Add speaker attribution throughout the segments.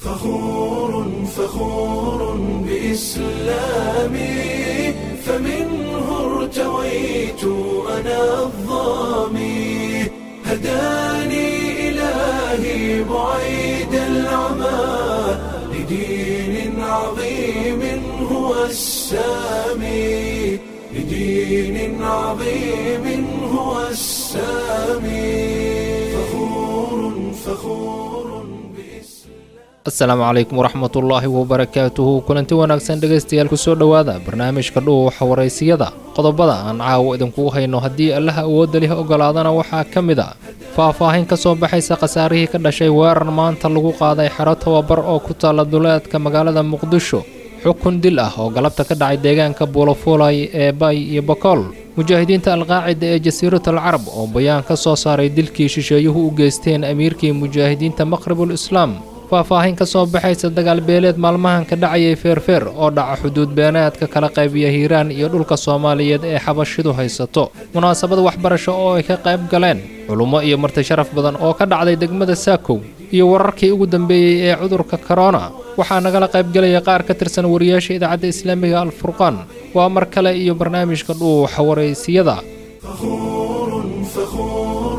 Speaker 1: فخور فخور بإسلامي فمنه ارتويت أنا الظامي هداني إلهي بعيد العمى لدين عظيم هو السامي لدين عظيم هو السامي فخور فخور بإسلام
Speaker 2: asalaamu calaykum waraxmatullaahi wabarakaatuhu kulanti wanaagsan dhegaystayaal kusoo dhowaada barnaamijka dhuuxa waraysiyada qodobada aan caawo idinkugu hayno haddii allaha awoodda lih ogolaadana waxaa ka mid a faah-faahin ka soo baxaysa khasaarihii ka dhashay weerar maanta lagu qaaday xero tababar oo ku taalla duleedka magaalada muqdisho xukun dil ah oo galabta ka dhacay deegaanka buulafuulay ee bay iyo bakool mujaahidiinta alqaacida ee jasiiratul carab oo bayaan ka soo saaray dilkii shisheeyuhu u geysteen amiirkii mujaahidiinta maqribul islaam faahfaahin ka soo baxaysa dagaal beeleed maalmahan ka dhacayay feerfeer oo dhaca xuduud beenaadka kala qaybiya hiiraan iyo dhulka soomaaliyeed ee xabashidu haysato munaasabad waxbarasho oo ay ka qayb galeen culummo iyo marti sharaf badan oo ka dhacday degmada saakow iyo wararkii ugu dambeeyey ee cudurka korona waxaa nagala qaybgelaya qaar ka tirsan wariyaasha idaacadda islaamiga alfurqaan waa mar kale iyo barnaamijka dhuuxa waraysiyada
Speaker 1: فخور فخور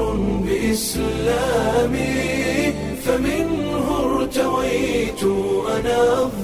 Speaker 1: بإسلامي فمنه ارتويت أنا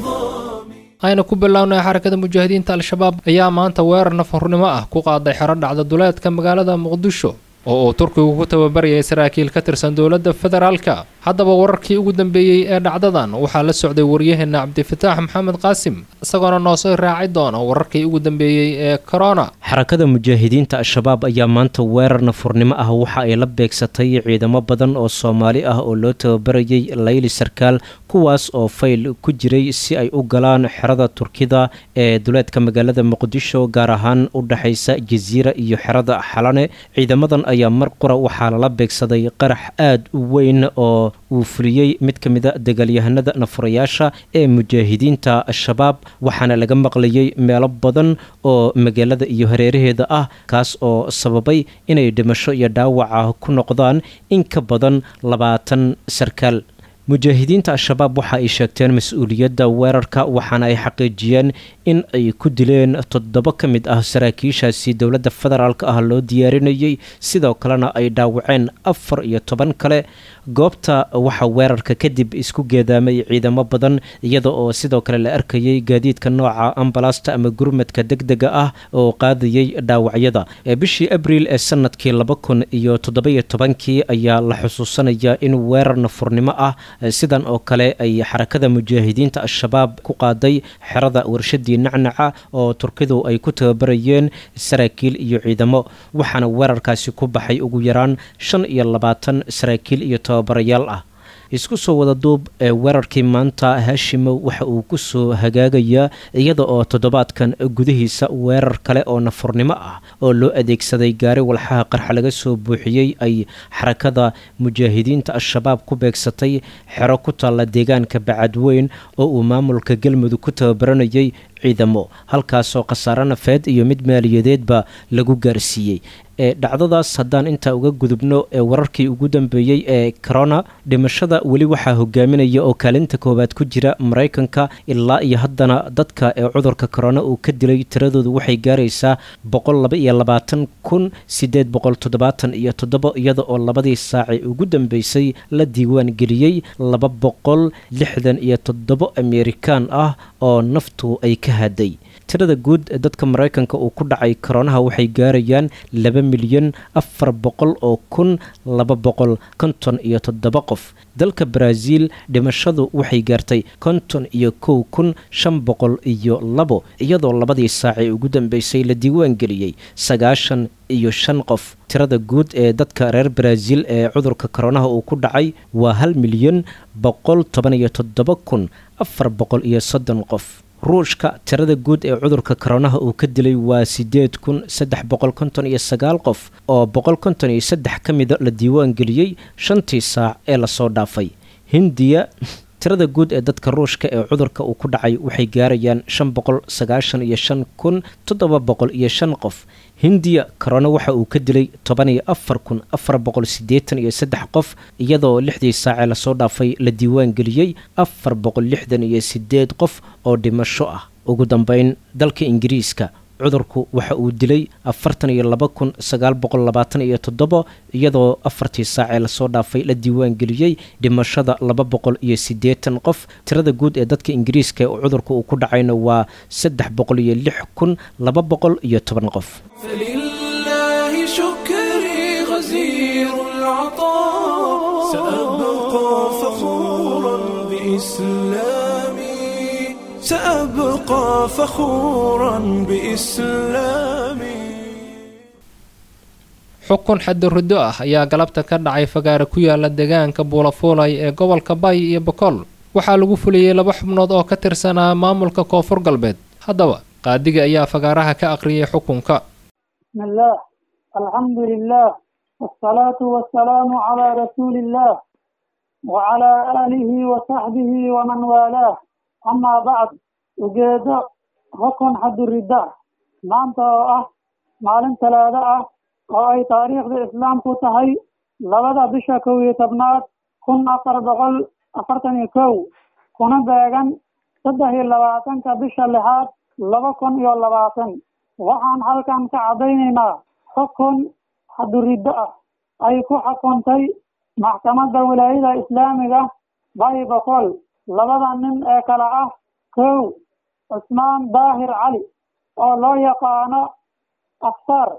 Speaker 1: الظامي
Speaker 2: ayna ku bilownay xarakada mujaahidiinta al-shabaab ayaa maanta weerar nafhurnimo ah ku qaaday xero dhacda duleedka magaalada muqdisho oo uu turkigu ku tababarayay saraakiil ka tirsan dowladda federaalka haddaba wararkii ugu dambeeyey ee dhacdadan waxaa la socday waryaheena cabdifataax maxamed qaasim isagoona noo soo raaci doona wararkii ugu dambeeyey ee korona
Speaker 3: xarakada mujaahidiinta al-shabaab ayaa maanta weerar nafurnimo ah waxa ay la beegsatay ciidamo badan oo soomaali ah oo loo tababarayay layli sarkaal kuwaas oo fayl ku jiray si ay u galaan xerada turkida ee duleedka magaalada muqdisho gaar ahaan u dhexaysa jasiira iyo xerada xalane ciidamadan ayaa mar qura waxaa lala beegsaday qarax aad u weyn oo uu fuliyey mid ka mida dagaalyahanada nafurayaasha ee mujaahidiinta al-shabaab waxaana laga maqlayay meelo badan oo magaalada iyo hareeraheeda ah kaas oo sababay inay dhimasho iyo dhaawaca ku noqdaan in ka badan labaatan sarkaal mujaahidiinta al-shabaab waxa ay sheegteen mas-uuliyadda weerarka waxaana ay xaqiijiyeen in ay ku dileen toddoba ka mid ah saraakiishaasi dowladda federaalk ah loo diyaarinayay sidoo kalena ay dhaawaceen afar iyo toban kale goobta waxaa weerarka kadib isku geedaamay ciidamo badan iyada oo sidoo kale la arkayay gaadiidka nooca ambalasta ama gurmadka degdega ah oo qaadayay dhaawacyada bishii abriil ee sanadkii laba kun iyo toddobiyo tobankii ayaa la xusuusanayaa in weerar nafurnimo ah sidan oo kale ay xarakada mujaahidiinta al-shabaab ku qaaday xerada warshadii nacnaca oo turkidu ay ku tababarayeen saraakiil iyo ciidamo waxaana weerarkaasi ku baxay ugu yaraan shan iyo labaatan saraakiil iyo tababarayaal ah isku soo wada duub ee weerarkii maanta haashimow waxa uu ku soo hagaagayaa iyada oo toddobaadkan gudihiisa weerar kale oo nafurnimo ah oo loo adeegsaday gaari walxaha qarxa laga soo buuxiyey ay xarakada mujaahidiinta al-shabaab ku beegsatay xero ku taalla deegaanka bacadweyn oo uu maamulka galmudug ku tababaranayay ciidamo halkaasoo khasaare nafeed iyo mid maaliyadeedba lagu gaarsiiyey ee dhacdadaas haddaan intaa uga gudubno ee wararkii ugu dambeeyey ee corona dhimashada weli waxaa hogaaminaya oo kaalinta koowaad ku jira maraykanka ilaa iyo haddana dadka ee cudurka corona uu ka dilay tiradoodu waxay gaaraysaa boqol laba iyo labaatan kun sideed boqol toddobaatan iyo toddobo iyada oo labadii saaci ugu dambeysay la diiwaan geliyey laba boqol lixdan iyo toddobo amerikaan ah oo naftu ay ka haday tirada guud ee dadka maraykanka uu ku dhacay koronaha waxay gaarayaan laba milyan afar boqol oo kun laba boqol konton iyo toddoba qof dalka baraaziil dhimashadu waxay gaartay konton iyo kow kun shan boqol iyo labo iyadoo labadii saacii ugu dambeysay la diiwaan geliyey sagaashan iyo shan qof tirada guud ee dadka reer baraaziil ee cudurka koronaha uu ku dhacay waa hal milyan boqol toban iyo toddoba kun afar boqol iyo soddon qof ruushka tirada guud ee cudurka koronaha uu ka dilay waa sideed kun saddex boqol konton iyo sagaal qof oo boqol konton iyo saddex ka mida la diiwaan geliyey shantii saac ee lasoo dhaafay hindiya tirada guud ee dadka ruushka ee cudurka uu ku dhacay waxay gaarayaan shan boqol sagaashan iyo shan kun toddoba boqol iyo shan qof hindiya korona waxa uu ka dilay toban iyo afar kun afar boqol siddeetan iyo saddex qof iyadoo lixdii saacee lasoo dhaafay la diiwaan geliyey afar boqol lixdan iyo siddeed qof oo dhimasho ah ugu dambeyn dalka ingiriiska cudurku waxa uu dilay afartan iyo laba kun sagaal boqol labaatan iyo toddobo iyadoo afartii saacee lasoo dhaafay la diiwaan geliyey dhimashada laba boqol iyo siddeetan qof tirada guud ee dadka ingiriiska ee cudurka uu ku dhacayna waa saddex boqol iyo lix kun laba boqol iyo toban qof
Speaker 1: فلله شكري غزير العطاء سأبقى فخورا بإسلامي سأبقى فخورا بإسلامي
Speaker 2: xukun xaddi riddo ah ayaa galabta ka dhacay fagaare ku yaala deegaanka buulafuulay ee gobolka bay iyo bokool waxaa lagu fuliyey laba xubnood oo ka tirsanaa maamulka koonfur galbeed haddaba qaadiga ayaa fagaaraha ka aqriyay xukunka
Speaker 4: بسم الله الحمد لله والصلاة والسلام على رسول الله وعلى آله وصحبه ومن والاه أما بعد ujeedo xukun xadurida maanta oo ah maalin talaado ah oo ay taariikhda islaamku tahay labada bisha kow iyo tobnaad kun afar boqol afartan iyo kow kuna beegan saddex iyo labaatanka bisha lixaad laba kun iyo labaatan waxaan halkan ka caddaynaynaa xukun xadurido ah ay ku xukuntay maxkamadda wilaayada islaamiga bay boqol labada nin ee kale ah kow cusmaan daahir cali oo loo yaqaano afsaar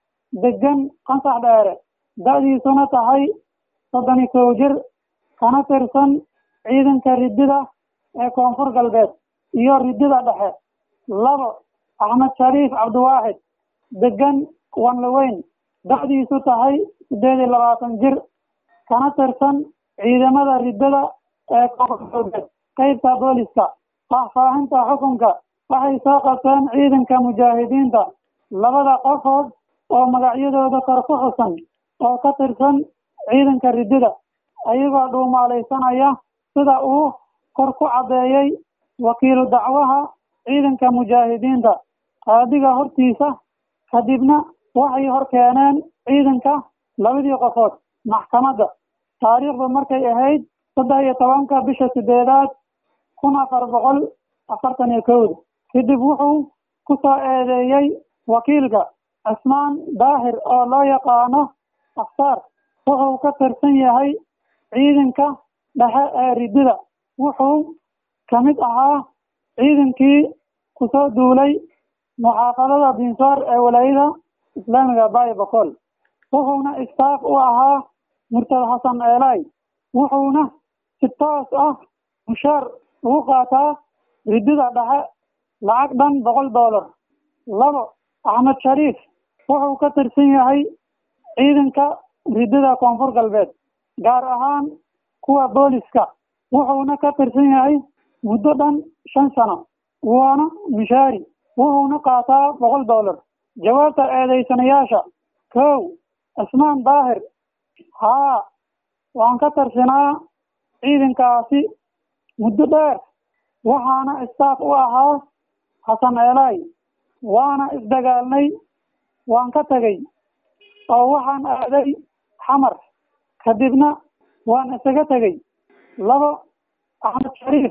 Speaker 4: degan qansax dheere da-diisuna tahay soddon iyo kow jir kana tirsan ciidanka ridida ee koonfur galbeed iyo ridida dhexe labo axmed shariif cabdiwaaxid degan wanlaweyn da-diisu tahay siddeed iyo labaatan jir kana tirsan ciidamada ridada ee koonfur galbeed qeybta booliska faahfaahinta xukunka waxay soo qabteen ciidanka mujaahidiinta labada qofood oo magacyadooda kor ku xusan oo ka tirsan ciidanka ridida ayagoo dhuumaalaysanaya sida uu kor ku caddeeyey wakiilu dacwaha ciidanka mujaahidiinta qaadiga hortiisa kadibna waxay hor keeneen ciidanka labadii qofood maxkamadda taariikhdu markay ahayd saddex iyo tobanka bisha sideedaad kun afar boqol afartan iyo kowda kadib wuxuu ku soo eedeeyey wakiilka cismaan daahir oo loo yaqaano afsaar wuxuu ka tirsan yahay ciidanka dhexe ee ridida wuxuu ka mid ahaa ciidankii kusoo duulay muxaafadada binsaar ee walaayada islaamiga bayo boqol wuxuuna istaaf u ahaa murtad xasan eelay wuxuuna si toos ah mushaar ugu qaataa ridida dhexe lacag dhan boqol dollar labo axmed shariif wuxuu ka tirsan yahay ciidanka ridida koonfur galbeed gaar ahaan kuwa booliska wuxuuna ka tirsan yahay muddo dhan shan sano wuuna mishaari wuxuuna qaataa boqol dollar jawaabta eedeysanayaasha kow cismaan daahir haa waan ka tirsanaa ciidankaasi muddo dheer waxaana istaaf u ahaa xasan eelay waana isdagaalnay waan ka tegey oo waxaan aaday xamar kadibna waan isaga tegey labo axmed shariif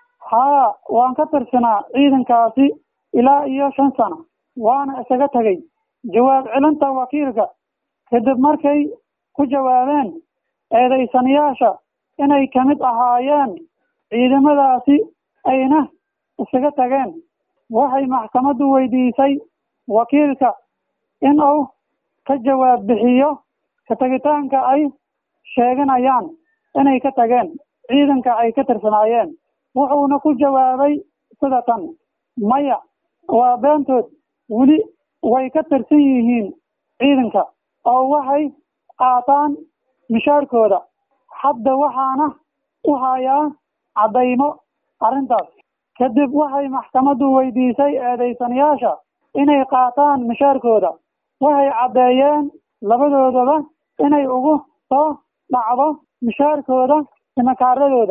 Speaker 4: haa waan ka tirsanaa ciidankaasi ilaa iyo shan sano waana isaga tegey jawaab celinta wakiilka kadib markay ku jawaabeen eedeysanayaasha inay ka mid ahaayeen ciidamadaasi ayna isaga tageen waxay maxkamaddu weydiisay wakiilka in uu ka jawaab bixiyo ka tegitaanka ay sheeganayaan inay ka tageen ciidanka ay ka tirsanaayeen wuxuuna ku jawaabay sida tan maya waa beentood weli way ka tirsan yihiin ciidanka oo waxay qaataan mishaarkooda hadda waxaana u hayaa caddaymo arrintaas kadib waxay maxkamaddu weydiisay eedeysanayaasha inay qaataan mishaarkooda waxay caddeeyeen labadoodaba inay ugu soo dhacdo mishaarkooda simakaaradooda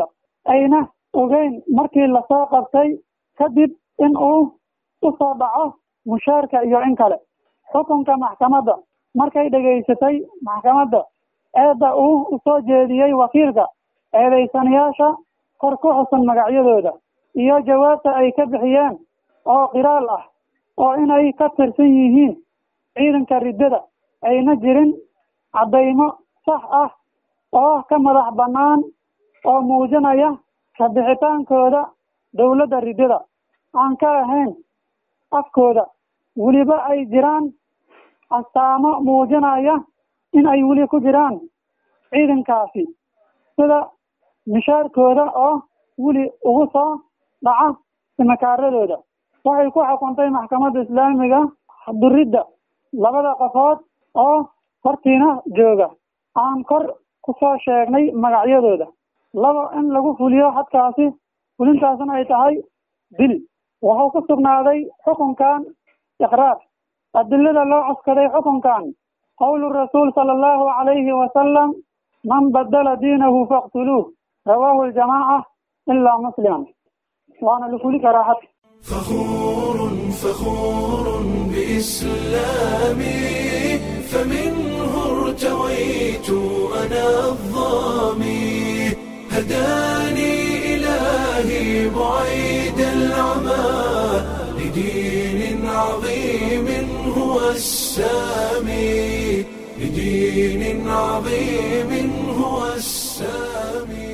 Speaker 4: ayna ogeyn markii lasoo qabtay kadib in uu u soo dhaco mushaarka iyo in kale xukunka maxkamadda markay dhegaysatay maxkamadda eedda uu usoo jeediyey wakiilka eedaysanayaasha kor ku xusan magacyadooda iyo jawaabta ay ka bixiyeen oo qiraal ah oo inay ka tirsan yihiin ciidanka riddada ayna jirin caddaymo sax ah oo ka madax bannaan oo muujinaya kabixitaankooda dowladda riddada aan ka ahayn afkooda weliba ay jiraan astaamo muujinaya in ay weli ku jiraan ciidankaasi sida mishaarkooda oo weli ugu soo dhaca simakaaradooda waxay ku xukuntay maxkamadda islaamiga duridda labada qofood oo hortiina jooga aan kor ku soo sheegnay magacyadooda laba in lagu fuliyo xadkaasi fulintaasna ay tahay dil wuxuu ku sugnaaday xukunkan iqraar adilada loo cuskaday xukunkan qowlu rasuul sala allahu calayhi wasalam man badala diinahu faqtuluuh rawaahu aljamaaca ilaa musliman waana la fuli karaa xadka
Speaker 1: فخور فخور بإسلامي فمنه ارتويت أنا الظامي هداني إلهي بعيد العمى لدين عظيم هو السامي لدين عظيم هو السامي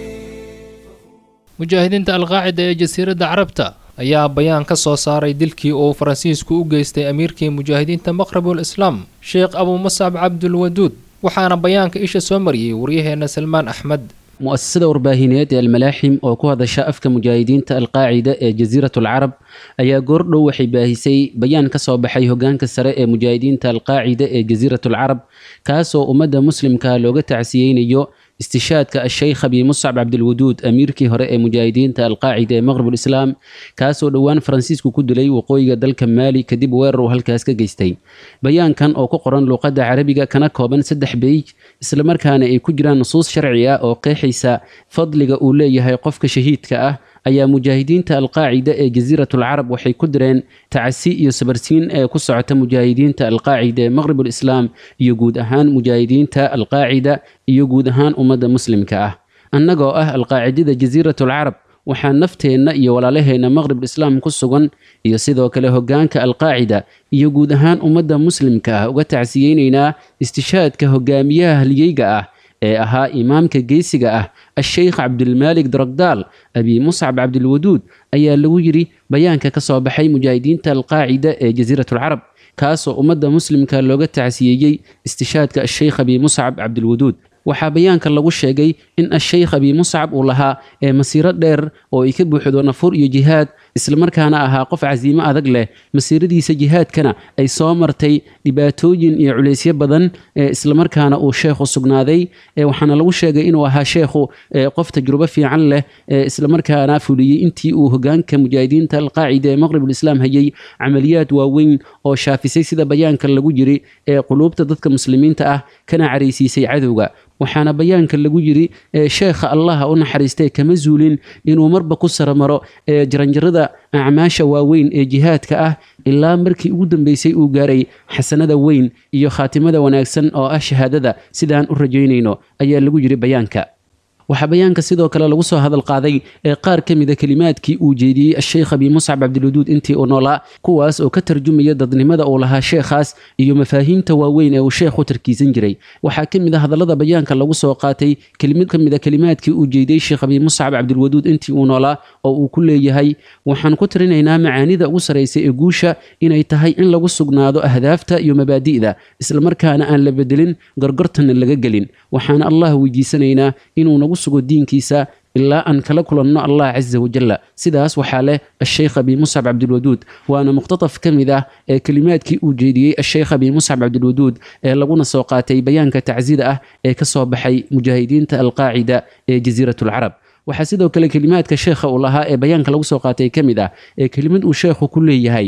Speaker 2: mujaahidiinta alqaacida ee jasiiradda carabta ayaa bayaan ka soo saaray dilkii uu faransiisku u geystay amiirkii mujaahidiinta maqrabul islaam sheekh abuu muscab cabdulwaduud waxaana bayaanka isha soo mariyey waryaheena salmaan axmed
Speaker 5: mu'asasada warbaahineed ee almalaaxim oo ku hadasha afka mujaahidiinta alqaacida ee jasiiratul carab ayaa goordhow waxay baahisay bayaan ka soo baxay hogaanka sare ee mujaahidiinta alqaacida ee jasiiratul carab kaasoo ummadda muslimka looga tacsiyeynayo istishaadka asheykh abi muscab cabdilwaduud amiirkii hore ee mujaahidiinta alqaacida ee maqrabul islaam kaasoo dhowaan faransiisku ku dilay waqooyiga dalka maali kadib weerar uu halkaas ka geystay bayaankan oo ku qoran luuqadda carabiga kana kooban saddex beij islamarkaana ay ku jiraan nusuus sharci ah oo qeexaysa fadliga uu leeyahay qofka shahiidka ah ayaa mujaahidiinta alqaacida ee jasiiratul carab waxay ku direen tacasi iyo sabarsiin ee ku socota mujaahidiinta alqaacida ee maqribul islaam iyo guud ahaan mujaahidiinta alqaacida iyo guud ahaan ummadda muslimka ah annagoo ah alqaacidada jasiiratul carab waxaa nafteenna iyo walaalaheenna maqribul islaam ku sugan iyo sidoo kale hogaanka alqaacida iyo guud ahaan ummadda muslimka ah uga tacsiyeynaynaa istishaadka hogaamiyaha halyeyga ah ee ahaa imaamka geesiga ah asheykh cabdilmaalik daragdaal abi muscab cabdilwaduud ayaa lagu yidhi bayaanka ka soo baxay mujaahidiinta alqaacida ee jasiiratul carab kaasoo ummadda muslimka looga tacsiyeeyey istishaadka asheykh abi muscab cabdilwaduud waxaa bayaanka lagu sheegay in asheykh abi muscab uu lahaa ee masiiro dheer oo ay ka buuxdo nafur iyo jihaad islamarkaana ahaa qof casiimo adag leh masiiradiisa jihaadkana ay soo martay dhibaatooyin iyo culaysyo badan ee islamarkaana uu sheekhu sugnaaday waxaana lagu sheegay inuu ahaa sheekhu qof tajrubo fiican leh ee islamarkaana fuliyey intii uu hogaanka mujaahidiinta alqaacida ee maqribul islaam hayay camaliyaad waaweyn oo shaafisay sida bayaanka lagu yiri ee quluubta dadka muslimiinta ah kana caraysiisay cadowga waxaana bayaanka lagu yiri sheekha allaha u naxariistay kama zuulin inuu marba ku saramaro ee jaranjarada acmaasha waaweyn ee jihaadka ah ilaa markii ugu dambeysay uu gaaray xasanada weyn iyo khaatimada wanaagsan oo ah shahaadada sidaan u rajaynayno ayaa lagu yiri bayaanka waxaa bayaanka sidoo kale lagu soo hadal qaaday ee qaar ka mida kelimaadkii uu jeediyey asheykh abi muscab cabdiluduud intii uu noolaa kuwaas oo ka tarjumaya dadnimada uu lahaa sheekhaas iyo mafaahiimta waaweyn ee uu sheekhu tarkiisan jiray waxaa ka mid a hadallada bayaanka lagu soo qaatay kelimid ka mid a kelimaadkii uu jeediyey sheekh abi muscab cabdilwaduud intii uu noolaa oo uu ku leeyahay waxaan ku tirinaynaa macaanida ugu saraysa ee guusha inay tahay in lagu sugnaado ahdaafta iyo mabaadi'da islamarkaana aan la bedelin gorgortanna laga gelin waxaana allah weydiisanaynaa inuu nagu sugo diinkiisa ilaa aan kala kulanno allah casa wajalla sidaas waxaa leh asheykh abi muscab cabdilwaduud waana muqtataf ka mid ah ee kelimaadkii uu jeediyey asheykh abi muscab cabdilwaduud ee laguna soo qaatay bayaanka tacsida ah ee ka soo baxay mujaahidiinta alqaacida ee jasiiratul carab waxaa sidoo kale kelimaadka sheekha uu lahaa ee bayaanka lagu soo qaatay ka mid ah ee kelimad uu sheekhu ku leeyahay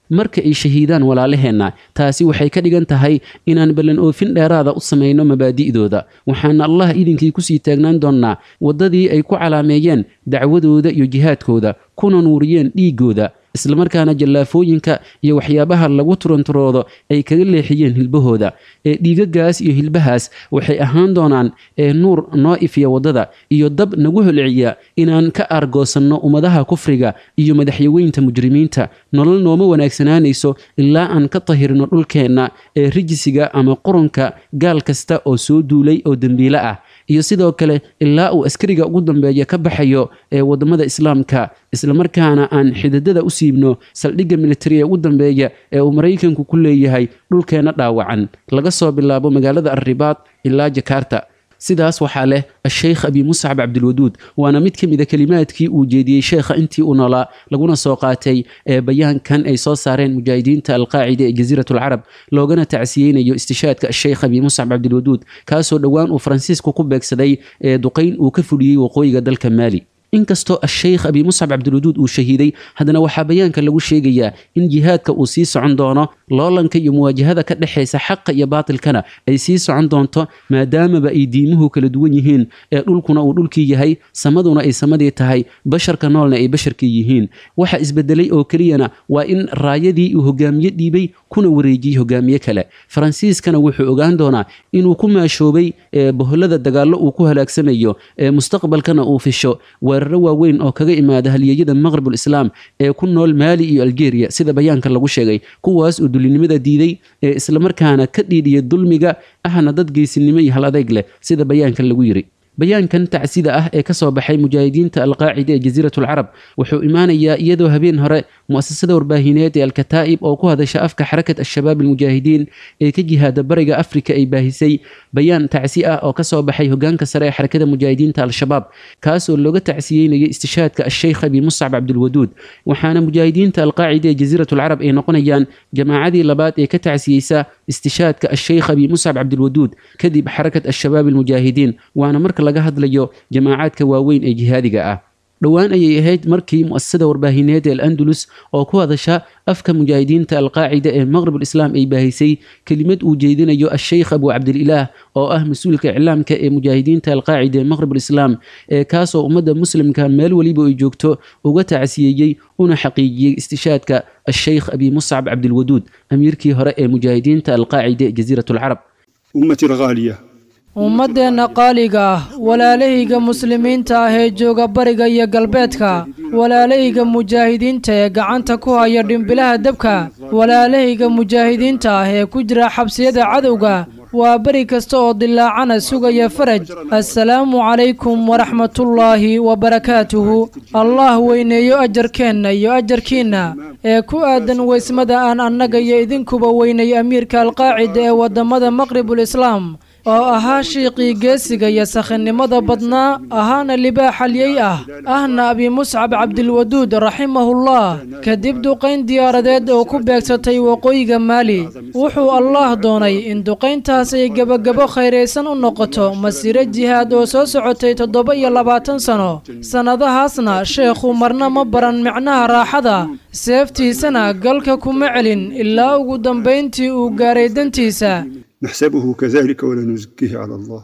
Speaker 5: marka ay shahiidaan walaalaheenna taasi waxay ka dhigan tahay inaan ballan oofin dheeraada u samayno mabaadi'dooda waxaana allah idinkii kusii taagnaan doonnaa waddadii ay ku calaameeyeen dacwadooda iyo jihaadkooda kuna nuuriyeen dhiiggooda islamarkaana jallaafooyinka iyo waxyaabaha lagu turanturoodo ay kaga leexiyeen hilbahooda ee dhiigagaas iyo hilbahaas waxay ahaan doonaan ee nuur noo ifiya waddada iyo dab nagu holciya inaan ka aargoosanno ummadaha kufriga iyo madaxyaweynta mujrimiinta nolol nooma wanaagsanaanayso ilaa aan ka tahirno dhulkeenna ee rijisiga ama qurunka gaal kasta oo soo duulay oo dembiile ah iyo sidoo kale ilaa uu askariga ugu dambeeya ka baxayo ee waddamada islaamka islamarkaana aan xididada u siibno saldhigga militariga ugu dambeeya ee uu maraykanku ku leeyahay dhulkeenna dhaawacan laga soo bilaabo magaalada arribaad ilaa jakarta sidaas waxaa leh asheykh abi muscab cabdilwaduud waana mid ka mid a kelimaadkii uu jeediyey sheekha intii uu noolaa laguna soo qaatay ee bayaankan ay soo saareen mujaahidiinta alqaacida ee jasiirat alcarab loogana tacsiyeynayo istishaadka asheykh abi muscab cabdilwaduud kaasoo dhowaan uu faransiisku ku beegsaday ee duqayn uu ka fuliyey waqooyiga dalka maali inkastoo asheykh abi muscab cabdilwaduud uu shahiiday haddana waxaa bayaanka lagu sheegayaa in jihaadka uu sii socon doono loolanka iyo muwaajahada ka dhexaysa xaqa iyo baatilkana ay sii socon doonto maadaamaba ay diimuhu kala duwan yihiin ee dhulkuna uu dhulkii yahay samaduna ay samadii tahay basharka noolna ay basharkii yihiin waxa isbedelay oo keliyana waa in raayadii uu hogaamiye dhiibay kuna wareejiyey hogaamiye kale faransiiskana wuxuu ogaan doonaa inuu ku maashoobay boholada dagaallo uu ku halaagsamayo ee mustaqbalkana uu fisho weeraro waaweyn oo kaga imaada halyeeyada maqribul islaam ee ku nool maali iyo algeria sida bayaanka lagu sheegay kuwaas oo dulinimada diiday ee islamarkaana ka dhiidhiya dulmiga ahna dad geysinimo iyo hal adeyg leh sida bayaanka lagu yiri bayaankan tacsida ah ee kasoo baxay mujaahidiinta alqaacida ee jasiirat alcarab wuxuu imaanayaa iyadoo habeen hore mu'asasada warbaahineed ee alkataa'ib oo ku hadasha afka xarakat al-shabaab almujaahidiin ee ka jihaada bariga afrika ay baahisay bayaan tacsi ah oo kasoo baxay hogaanka sare ee xarakada mujaahidiinta al-shabaab kaasoo looga tacsiyeynaya istishaadka asheykh abi muscab cabdilwaduud waxaana mujaahidiinta alqaacida ee jasiirat alcarab ay noqonayaan jamaacadii labaad ee ka tacsiyeysa istishaadka asheykh abi muscab cabdilwaduud kadib xarakat al-shabaab almujaahidiin waana marka laga hadlayo jamaacaadka waaweyn ee jihaadiga ah dhowaan ayay ahayd markii mu'asasada warbaahineed ee al-andalus oo ku hadasha afka mujaahidiinta alqaacida ee maqribul islaam ay baahisay kelimad uu jeedinayo asheykh abu cabdililaah oo ah mas-uulka iclaamka ee mujaahidiinta alqaacida ee maqribul islaam ee kaasoo ummadda muslimka meel weliba ay joogto uga tacsiyeeyey una xaqiijiyey istishaadka asheykh abi muscab cabdilwaduud amiirkii hore ee mujaahidiinta alqaacida ee jasiirat alcarab
Speaker 6: أمتي الغالية
Speaker 7: ummaddeenna qaaliga ah walaalahayga muslimiinta ah ee jooga bariga iyo galbeedka walaalahayga mujaahidiinta ee gacanta ku haya dhimbilaha dabka walaalahayga mujaahidiinta ah ee ku jira xabsiyada cadowga waa beri kasta oo dilaacana sugaya faraj assalaamu calaykum waraxmatullaahi wabarakaatuhu allah weyneeyo ajarkeenna iyo ajarkiinna ee ku aadan weysmada aan annaga iyo idinkuba weynay amiirka alqaacida ee waddamada maqribul islaam oo ahaa shiiqii geesiga iyo sakhinnimada badnaa ahaana libaaxalyey ah ahna abi muscab cabdilwaduud raximahullah kadib duqayn diyaaradeed oo ku beegsatay waqooyiga maali wuxuu allaah doonay in duqayntaas ay gebagabo khayraysan u noqoto masiiro jihaad oo soo socotay toddoba iyo labaatan sano sannadahaasna sheekhu marna ma baran micnaha raaxada seeftiisana galka kuma celin ilaa ugu dambayntii uu gaaray dantiisa
Speaker 6: نحسبه كذلك ولا نزكيه على الله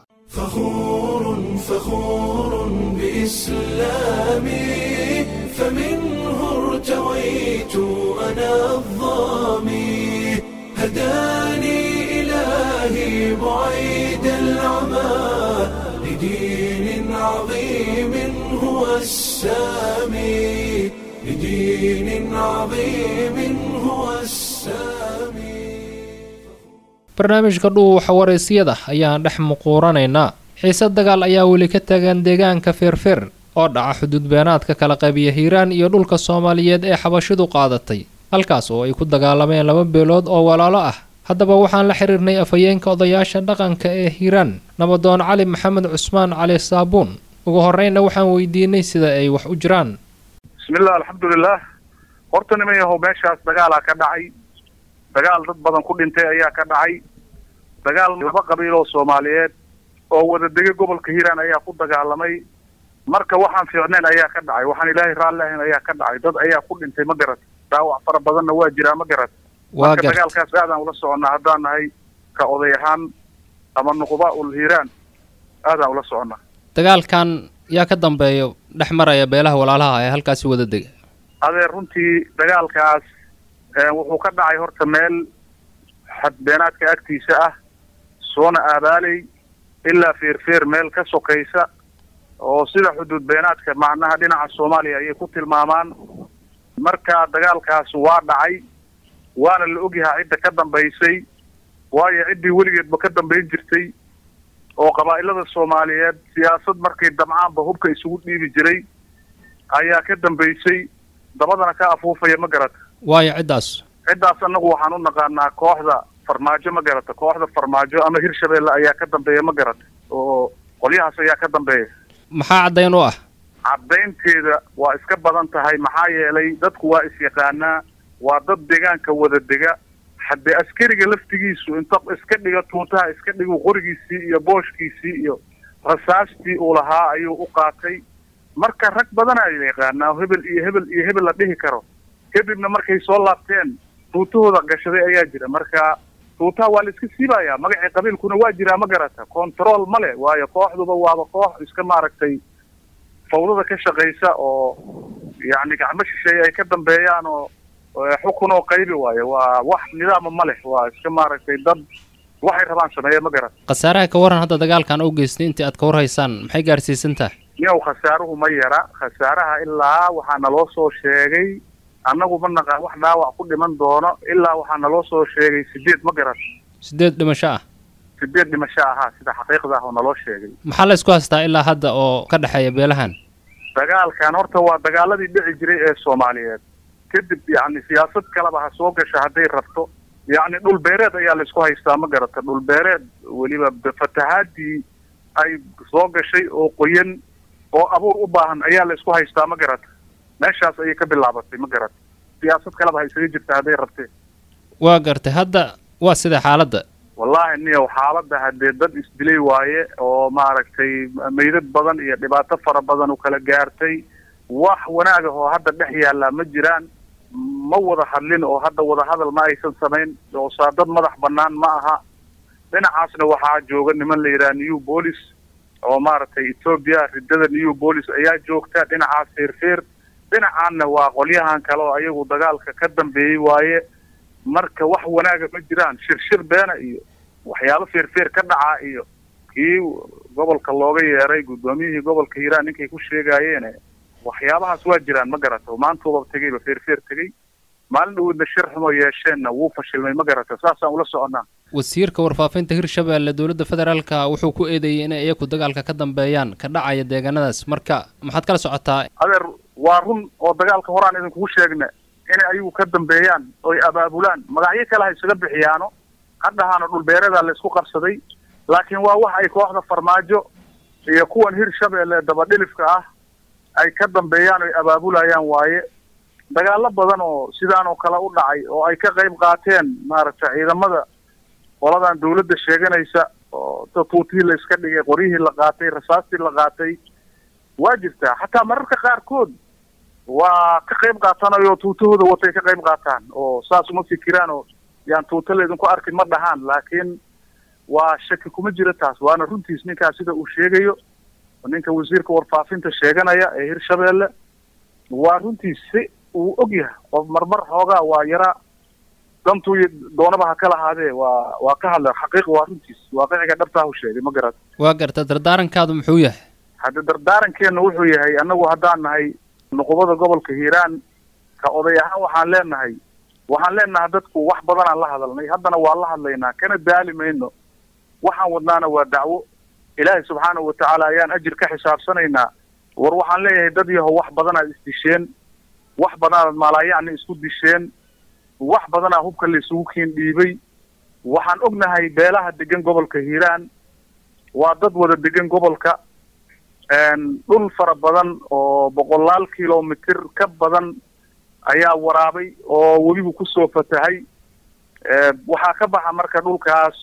Speaker 1: فخور فخور بإسلامي فمنه ارتويت أنا الظامي هداني إلهي بعيد العمى لدين عظيم هو السامي لدين عظيم هو السامي
Speaker 2: barnaamijka dhuuxa waraysyada ayaan dhex muquuranaynaa xiise dagaal ayaa weli ka taagan deegaanka feerfeer oo dhaca xuduud beenaadka kala qabiya hiiraan iyo dhulka soomaaliyeed ee xabashidu qaadatay halkaas oo ay ku dagaalameen laba beelood oo walaalo ah haddaba waxaan la xiriirnay afhayeenka odayaasha dhaqanka ee hiiraan nabadoon cali maxamed cusmaan cali saabuun ugu horreynna waxaan weydiinay sida ay wax u jiraan
Speaker 8: bismillah alxamdulilah horta niman yahow meeshaas dagaalaa ka dhacay dagaal dad badan ku dhintay ayaa ka dhacay dagaal laba qabiil oo soomaaliyeed oo wada dega gobolka hiiraan ayaa ku dagaalamay marka waxaan fiicnayn ayaa ka dhacay waxaan ilaahay raalli ahayn ayaa ka dhacay dad ayaa ku dhintay ma garat dhaawac fara badanna waa jiraa ma garat
Speaker 2: waa
Speaker 8: marka
Speaker 2: garta
Speaker 8: dagaalkaas aadaan ula soconnaa haddaan nahay ka oday ahaan ama nuqba ul hiiraan aadaan ula soconnaa
Speaker 2: dagaalkan yaa ka dambeeya dhex maraya beelaha walaalaha ee halkaasi wada dega
Speaker 8: adeer runtii dagaalkaas eh, wuxuu ka dhacay horta meel xadbeenaadka agtiisa ah soona aabaaley ilaa feerfeer meel ka sokaysa oo sida xuduud beenaadka macnaha dhinaca soomaaliya ayay ku tilmaamaan marka dagaalkaas waa dhacay waana la ogyahaa cidda ka dambaysay waayo ciddii weligeedba ka dambayn jirtay oo qabaa'ilada soomaaliyeed siyaasad markay damcaanba hubka isugu dhiibi jiray ayaa ka dambaysay dabadana ka afuufaya ma garata
Speaker 2: waayo ciddaas
Speaker 8: ciddaas annagu waxaan u naqaanaa kooxda farmaajo ma garata kooxda farmaajo ama hirshabeelle ayaa ka dambeeya ma garata oo qolyahaas ayaa ka dambeeya
Speaker 2: maxaa caddayn u ah
Speaker 8: caddaynteeda waa iska badan tahay maxaa yeelay dadku waa is-yaqaanaa waa dad deegaanka wada dega haddee askariga laftigiisu inta iska dhiga tuutaha iska dhigu qorigiisii iyo booshkiisii iyo rasaastii uu lahaa ayuu u qaatay marka rag badanaa la yaqaanaa oo hebel iyo hebel iyo hebel la dhihi karo kadibna markay soo laabteen tuutahooda gashaday ayaa jira marka tuutaha waa la iska siibayaa magacii qabiilkuna waa jiraa ma garata control ma le waayo kooxduba waaba koox iska maaragtay fawdada ka shaqaysa oo yacni gacmo shisheeye ay ka dambeeyaan oo oo xukun oo qaybi waayo waa wax nidaama ma leh waa iska maaragtay dad waxay rabaan sameeya ma garata
Speaker 2: khasaaraha ka waran hadda dagaalkan u geystay intii aad ka warhaysaan maxay gaarsiisan tahay
Speaker 8: niyow khasaaruhu ma yara khasaaraha ilaa waxaa naloo soo sheegay annagu ma naqaan wax dhaawac ku dhiman doono ilaa waxaa naloo soo sheegay sideed ma garat
Speaker 2: sideed dhimasho ah
Speaker 8: sideed dhimasho ahaa sida xaqiiqda ah oo naloo sheegay
Speaker 2: maxaa la isku haystaa ilaa hadda oo ka dhexeeya beelahan
Speaker 8: dagaalkan horta waa dagaaladii dhici jiray ee soomaaliyeed kadib yacni siyaasad kaleba ha soo gasha hadday rabto yacni dhul beereed ayaa la isku haystaa ma garata dhul beereed weliba fatahaadii ay soo gashay oo qoyan oo abuur u baahan ayaa la isku haystaa ma garata meeshaas ayay ka bilaabatay ma garata siyaasad kaleba ha isaga jirta hadday rabtee
Speaker 2: waa gartay hadda waa sida xaaladda
Speaker 8: wallaahi niyow xaaladda haddee dad isdilay waaye oo maaragtay meydad badan iyo dhibaato fara badan u kala gaartay wax wanaag ah oo hadda dhex yaallaa ma jiraan ma wada hadlin oo hadda wada hadal ma aysan samayn oo saa dad madax bannaan ma aha dhinacaasna waxaa jooga niman la yidhaha new police oo maaragtay ethoobia riddada new police ayaa joogta dhinacaas feerfeer dhinacaanna waa qolyahan kale oo ayagu dagaalka ka dambeeyey waaye marka wax wanaaga ma jiraan shirshir beena iyo waxyaabo feerfeer ka dhacaa iyo kii gobolka looga yeeray guddoomiyihii gobolka hiiraan ninkay ku sheegaayeene waxyaabahaas waa jiraan ma garata oo maantuuba tegeyba feerfeer tegey maalin dhawoodna shir xumo yeesheenna wuu fashilmay ma garata saasaan ula soconnaa
Speaker 2: wasiirka warfaafinta hirshabeelle dowladda federaalka wuxuu ku eedeeyey inay iyaku dagaalka ka dambeeyaan ka dhacaya deegaanadaas marka maxaad kala socotaa
Speaker 8: adeer waa run oo dagaalka horaan idinkugu sheegna inay ayagu ka dambeeyaan oy abaabulaan magacyo kale ha isaga bixiyaano hadhahaana dhulbeereedaa la isku qabsaday laakiin waa wax ay kooxda farmaajo iyo kuwan hirshabeelle dabadhilifka ah ay ka dambeeyaan oy abaabulayaan waaye dagaalo badan oo sidaan oo kale u dhacay oo ay ka qayb qaateen maaragtay ciidamada qoladan dawladda sheeganaysa oo tuutihii la iska dhigay qoryihii la qaatay rasaastii la qaatay waa jirtaa xataa mararka qaarkood waa ka qayb qaatanayo tuutahooda watay ka qayb qaataan oo saas uma fikiraan oo yaan tuuta laydinku arkin ma dhahaan laakiin waa shaki kuma jira taas waana runtiis ninkaas sida uu sheegayo ninka wasiirka warfaafinta sheeganaya ee hirshabeelle waa runtiis si uu og yahay qof marmar xoogaa waa yaraa dantuu doonaba ha ka lahaadee waa waa ka hadla xaqiiq waa runtiis waaqiciga dhabtaahu sheegay ma garat
Speaker 2: waa garta dardaarankaadu muxuu yahay
Speaker 8: hadda dardaarankeena wuxuu yahay annagu haddaan nahay nuqubada gobolka hiiraan ka oday ahaan waxaan leenahay waxaan leenahay dadku wax badanaan la hadalnay haddana waa la hadlaynaa kana daali mayno waxaan wadnaana waa dacwo ilaahay subxaanahu watacaala ayaan ajir ka xisaabsanaynaa war waxaan leeyahay dad yahow wax badanaad isdisheen wax badanaad maalaayacni isku disheen wax badanaa hubka la isugu kiin dhiibay waxaan ognahay beelaha degan gobolka hiiraan waa dad wada degan gobolka dhul fara badan oo boqolaal kilomitir ka badan ayaa waraabay oo webigu kusoo fatahay waxaa ka baxa marka dhulkaas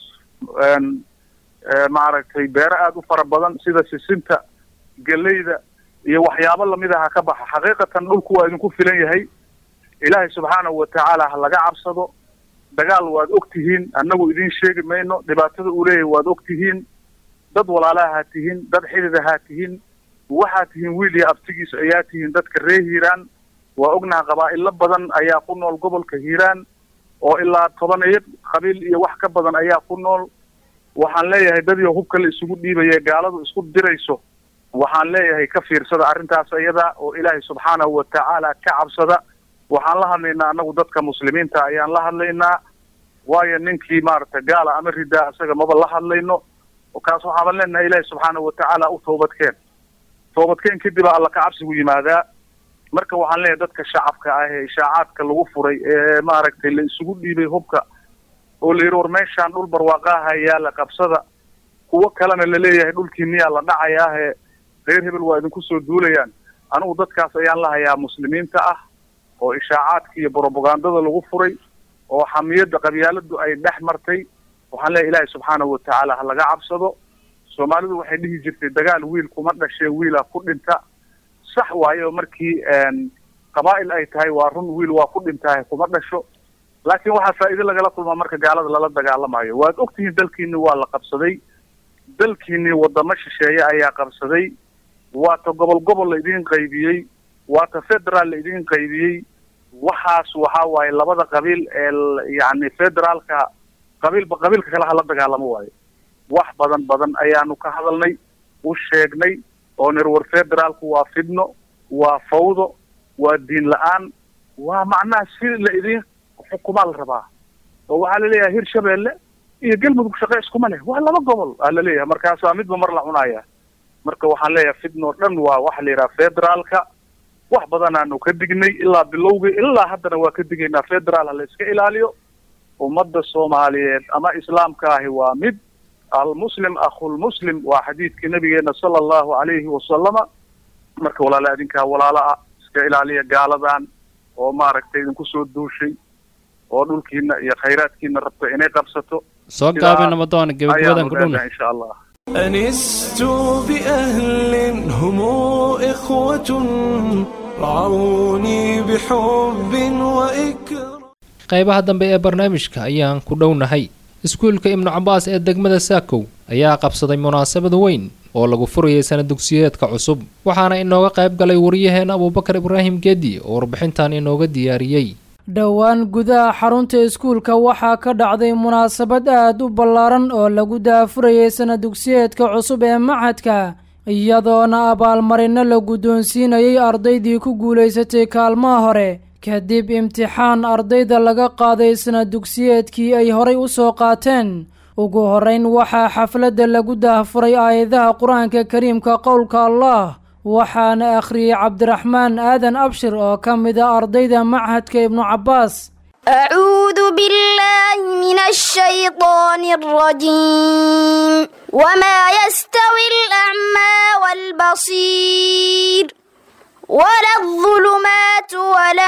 Speaker 8: maaragtay beero aada u fara badan sida sisinta geleyda iyo waxyaabo lamid aha ka baxa xaqiiqatan dhulku waa idinku filan yahay ilaahay subxaanahu watacaala ha laga cabsado dagaal waad og tihiin annagu idiin sheegi mayno dhibaatada uu leeyahay waad og tihiin dad walaalaha ha tihiin dad xidida ha tihiin waxaad tihiin wiil iyo abtigiis ayaa tihiin dadka reer hiiraan waa ognaha qabaa'ilo badan ayaa ku nool gobolka hiiraan oo ilaa tobaneyo qabiil iyo wax ka badan ayaa ku nool waxaan leeyahay dadii hubka la isugu dhiibaya gaaladu isku dirayso waxaan leeyahay ka fiirsada arrintaas iyada oo ilaahay subxaanahu watacaala ka cabsada waxaan la hadlaynaa annagu dadka muslimiinta ayaan la hadlaynaa waayo ninkii maaragtay gaala ama ridaa isaga maba la hadlayno kaas waxaaban leenahay ilaahay subxaanahu watacaala u toobadkeen toobadkeen kadib alla ka cabsigu yimaadaa marka waxaan leeyahay dadka shacabka ah ee ishaacaadka lagu furay ee maaragtay la isugu dhiibay hubka oo la yidhi war meeshaan dhul barwaaqaaha yaala qabsada kuwo kalena laleeyahay dhulkii miyaa la dhacayaahe reer hebel waa idinku soo duulayaan anigu dadkaas ayaan la hayaa muslimiinta ah oo ishaacaadka iyo brobagandada lagu furay oo xamiyadda qabyaaladu ay dhex martay waxaan leeyahay ilaahay subxaanahu watacaala ha laga cabsado soomaalidu waxay dhihi jirtay dagaal wiil kuma dhashee wiila ku dhinta sax waayo markii qabaa'il ay tahay waa run wiil waa ku dhintahay kuma dhasho laakiin waxaa faa'iido lagala kulmaa marka gaalada lala dagaalamayo waad ogtihiin dalkiini waa la qabsaday dalkiini wadamo shisheeye ayaa qabsaday waata gobol gobol la idiin qaybiyey waata federaal la idiin qaybiyey waxaas waxaa waaye labada qabiil ee yacni federaalka qabiilba qabiilka kale hala dagaalamo waayo wax badan badan ayaanu ka hadalnay u sheegnay oo nir war federaalku waa fidno waa fawdo waa diin la-aan waa macnaha si la idiin xukumaa la rabaa oo waxaa laleeyahay hir shabeelle iyo galmudug shaqe iskuma leh waa laba gobol aa laleeyahay markaasaa midba mar la cunaya marka waxaan leeyahay fidno dhan waa waxa la yidhaha federaalka wax badanaanu ka dignay ilaa bilowgii ilaa haddana waa ka digaynaa federaal ha la iska ilaaliyo ummadda soomaaliyeed ama islaamka ahi waa mid almuslim akhulmuslim waa xadiidkii nabigeena sala allahu calayhi wasalama marka walaala adinkaa walaala ah iska ilaaliya gaaladan oo maaragtay idinku soo duushay oo dhulkiina iyo khayraadkiina rabta inay qabsato
Speaker 2: soo gaabina madoona gebagabadan ku dhowna
Speaker 8: insha allah
Speaker 1: أنست بأهل هم إخوة رعوني بحب وإكرام
Speaker 2: qaybaha dambe ee barnaamijka ayaan ku dhownahay iskuulka ibnu cabaas ee degmada saakow ayaa qabsaday munaasabad weyn oo lagu furayay sana dugsiyeedka cusub waxaana inooga qayb galay wariyaheena abuubakar ibraahim geedi oo warbixintan inooga diyaariyey
Speaker 7: dhowaan gudaha xarunta iskuulka waxaa ka dhacday munaasabad aad u ballaaran oo lagu daafurayay sana dugsiyeedka cusub ee machadka iyadoona abaalmarino la guddoonsiinayay ardaydii ku guulaysatay kaalmaha hore kadib imtixaan ardayda laga qaaday sana dugsiyeedkii ay horay u soo qaateen ugu horrayn waxaa xafladda lagu daahfuray aayadaha qur-aanka kariimka qowlka allah waxaana akhriyey cabdiraxmaan aadan abshir oo ka mid a ardayda machadka ibnu cabbaas
Speaker 9: أعوذ بالله من الشيطان الرجيم وما يستوي الأعمى والبصير ولا الظلمات ولا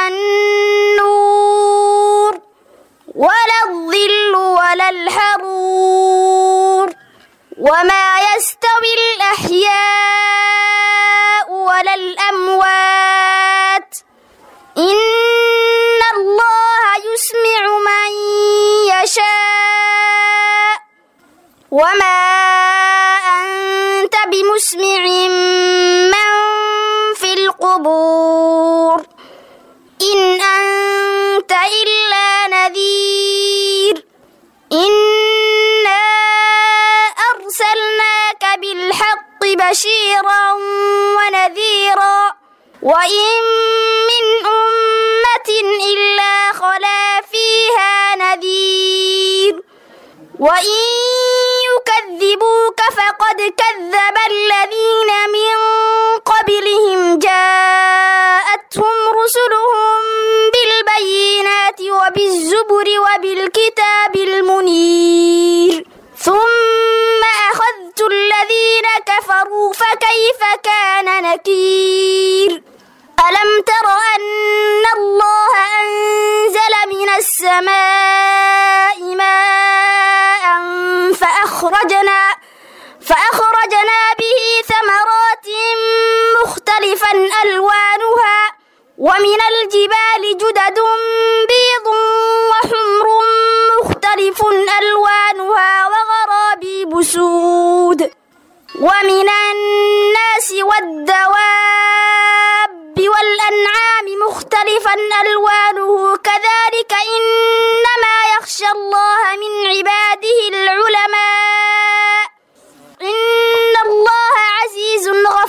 Speaker 9: النور ولا الظل ولا الحرور وما يستوي الأحياء ولا الأموات إن الله يسمع من يشاء وما أنت بمسمع من في القبور إن أنت إلا نذير إنا أرسلناك بالحق بشيرا ونذيرا وإن من أمة إلا خلا فيها نذير وإن يكذبوك فقد كذب الذين من قبلهم جاءتهم رسلهم بالبينات وبالزبر وبالكتاب المنير ثم أخذت الذين كفروا فكيف كان نكير ألم تر أن الله أنزل من السماء ماء فأخرجنا فأخرجنا به ثمرات مختلفا ألوانها ومن الجبال جدد بيض وحمر مختلف ألوانها وغرابيب سود ومن الناس والدواب والأنعام مختلفا ألوانه كذلك إنما يخشى الله من عباده العلماء إن الله عزيز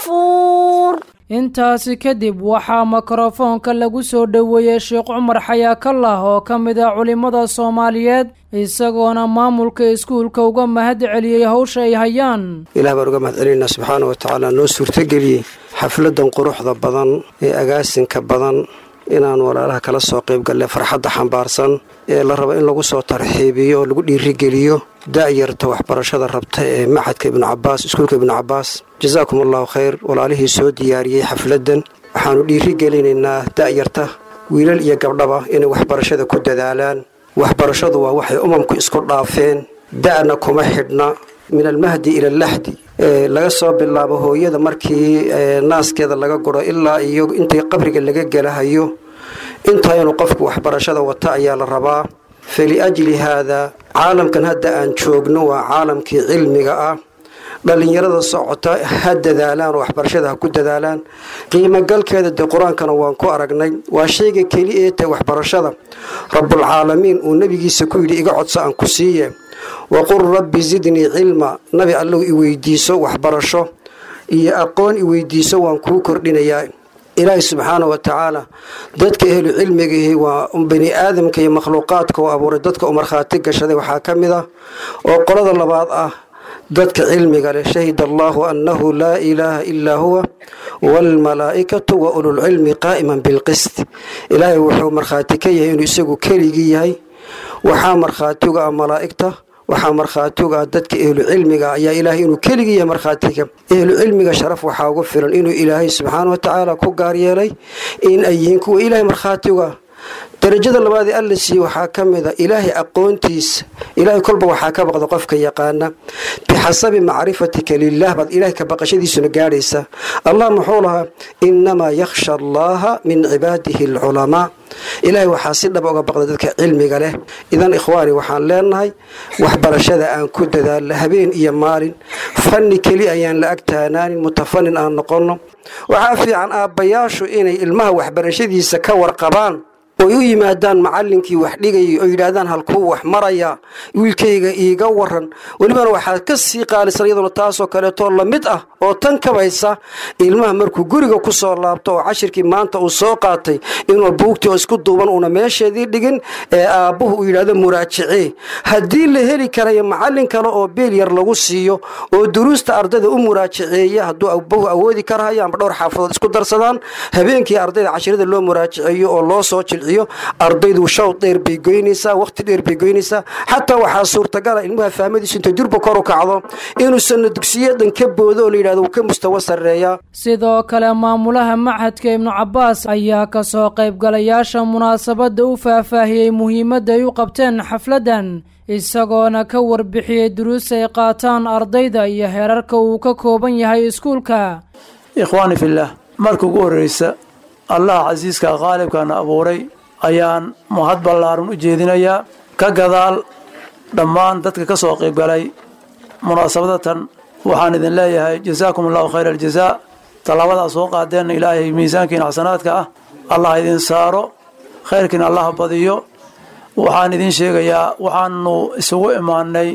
Speaker 9: غفور
Speaker 7: intaasi kadib waxaa mikrofoonka lagu soo dhoweeyey sheekh cumar xayaakallah oo ka mid ah culimmada soomaaliyeed isagoona maamulka iskuulka uga mahad celiyey howsha ay hayaan
Speaker 10: ilaah baan uga mahad celinaynaa subxaana wa tacaala noo suurtageliyey xafladan quruxda badan ee agaasinka badan inaan walaalaha kala soo qayb galle farxadda xambaarsan ee la rabo in lagu soo tarxiibiyo oo lagu dhiirigeliyo da'yarta waxbarashada rabta ee maxadka ibnu cabaas iskuulka ibnu cabaas jasaakum allahu khayr walaalihii soo diyaariyey xafladdan waxaannu dhiirigelinaynaa da'yarta wiilal iyo gabdhaba inay waxbarashada ku dadaalaan waxbarashadu waa waxay umamku isku dhaafeen da'na kuma xidhna min almahdi ila allahdi laga soo bilaabo hooyada markii naaskeeda laga guro ilaa iyo intii qabriga laga gelahayo intaa inuu qofku waxbarashada wata ayaa la rabaa faliajli haada caalamkan hadda aan joogno waa caalamkii cilmiga ah dhallinyarada socota ha dadaalaan oo waxbarashada ha ku dadaalaan qiimogalkeeda dee qur-aankana waan ku aragnay waa shayga keli ee tahay waxbarashada rabbulcaalamiin uu nebigiisa ku yidhi iga codso aan ku siiye waqul rabbi zidnii cilma nabi allow i weydiiso waxbarasho iyo aqoon i weydiiso waan kuu kordhinayaa ilaahi subxaana wa tacaala dadka ehlu cilmigihi waa bani aadamka iyo makhluuqaadka oo abuuray dadka u markhaati gashaday waxaa ka mid ah oo qolada labaad ah dadka cilmiga leh shahida allahu annahu laa ilaaha ilaa huwa waalmalaa'ikatu wa ululcilmi qaa'iman bilqist ilaahay wuxuu markhaati ka yahay inuu isagu keligii yahay waxaa markhaatiga ah malaa'igta waxaa markhaatiga ah dadka ehlu cilmiga ayaa ilaahay inuu keligii yahay markhaatiga ehlu cilmiga sharaf waxaa ugu filan inuu ilaahay subxaana wa tacaala ku gaar yeelay in ay yihiin kuwa ilaahay markhaatiga darajada labaad ee alla siiye waxaa ka mid a ilaahay aqoontiisa ilaahay kolba waxaa ka baqda qofka yaqaana bixasabi macrifatika lilah baad ilaahay ka baqashadiisuna gaadhaysa allah muxuu lahaa innamaa yakhsha allaha min cibaadihi alculamaa ilaahay waxaa si dhaba uga baqda dadka cilmiga leh idan ikhwaani waxaan leenahay waxbarashada aan ku dadaalna habeen iyo maalin fanni keli ayaan la ag taanaanin mutafanin aan noqonno waxaa fiican aabbayaashu inay ilmaha waxbarashadiisa ka warqabaan oy u yimaadaan macallinkii wax dhigayay oo yidhaahdaan halkuu wax maraya wiilkayga iiga waran welibana waxaa ka sii qaalisan iyaduna taasoo kaleetoo lamid ah oo tan kabaysa ilmaha markuu guriga ku soo laabto oo cashirkii maanta uu soo qaatay inuu buugtii oo isku duuban uuna meesheedii dhigin ee aabbuhu uu yidhahdo muraajicee haddii la heli karayo macallin kale oo beel yar lagu siiyo oo duruusta ardayda u muraajiceeya hadduu aabbuhu awoodi karahayo ama dhowr xaafadood isku darsadaan habeenkii ardayda cashirada loo muraajiceeyo oo loo soo jil ardaydu shawd dheer bay goynaysaa waqti dheer bay goynaysaa xataa waxaa suurtagala ilmaha fahmadiisu intay durba kor u kacdo inuusanna dugsiyadan ka boodo oo layidhahdo wuu ka mustawa sarreeyaa
Speaker 7: sidoo kale maamulaha machadka ibnu cabbaas ayaa ka soo qaybgalayaasha munaasabadda u faahfaahiyey muhiimadda ay u qabteen xafladdan isagoona ka warbixiyey duruus ay qaataan ardayda iyo heerarka uu ka kooban yahay iskuulka
Speaker 11: ikhwaani fillaah marka ugu horreysa allah casiiska qaalibkaana abuuray ayaan mahad ballaaran u jeedinayaa ka gadaal dhammaan dadka ka soo qaybgalay munaasabadatan waxaan idin leeyahay jasaakum allahu khayra aljazaa tallabadaa soo qaadeenna ilaahay miisaankiina xasanaadka ah allah idin saaro khayrkiina allah badiyo waxaan idin sheegayaa waxaanu isugu imaanay